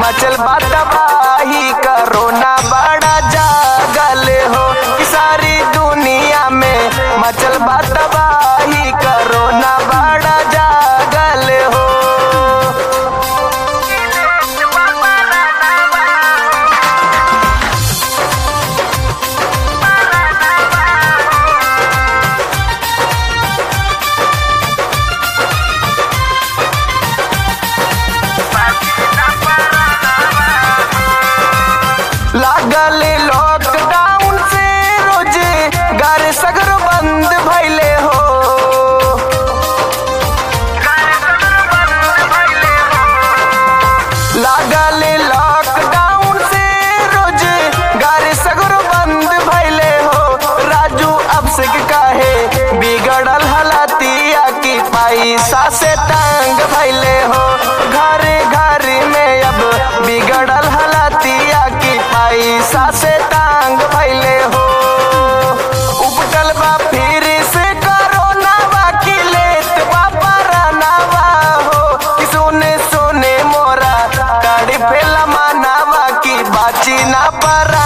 मचल बात तबाही करोना बड़ा जागल हो कि सारी दुनिया में मचल बात तबाही करोना बड़ा जागल हो लागल लॉकडाउन से रोजे घर सगर बंद भैले हो लागल लॉकडाउन से रोजे घर सगर बंद भैले हो राजू अब से काहे बिगड़ल हलतिया की पैसा से तंग भैले हो घर घर में अब बिगड़ल हलतिया की पैसा से तंग भैले हो उपटल बा फिर से करोना बा की लेत बा परनावा हो कि सोने सोने मोरा कड़ी फेला मानावा की बाची ना पर